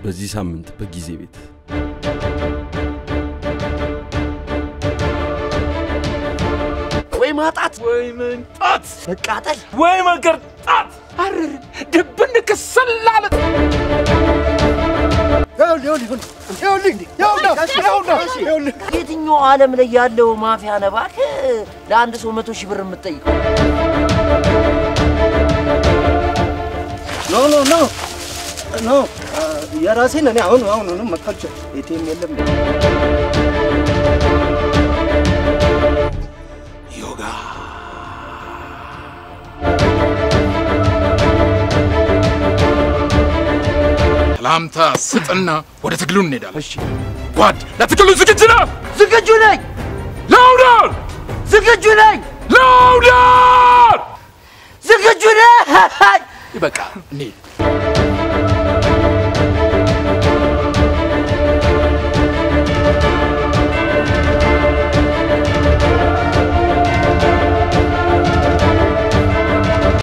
በዚህ ሳምንት በጊዜ ቤት ወይ ማጣት ወይ መንጣት መቃጠል ወይ መገርጣት አርር ድብን ክስላለት የትኛው ዓለም ላይ ያለው ማፊያ ነህ እባክህ ለአንድ ሰው መቶ ሺህ ብር የምትጠይቀው? ኖ ኖ ኖ ኖ የራሴን እኔ አሁን አሁን መክፈል ኤቲኤም የለም ዮጋ ሰላምታ ስጥና ወደ ትግሉ እንሄዳለን። እሺ ጓድ፣ ለትግሉ ዝግጁ ነህ? ዝግጁ ነኝ፣ ላውደር ዝግጁ ነኝ፣ ላውደር ዝግጁ ነኝ። ይበቃ እንሂድ።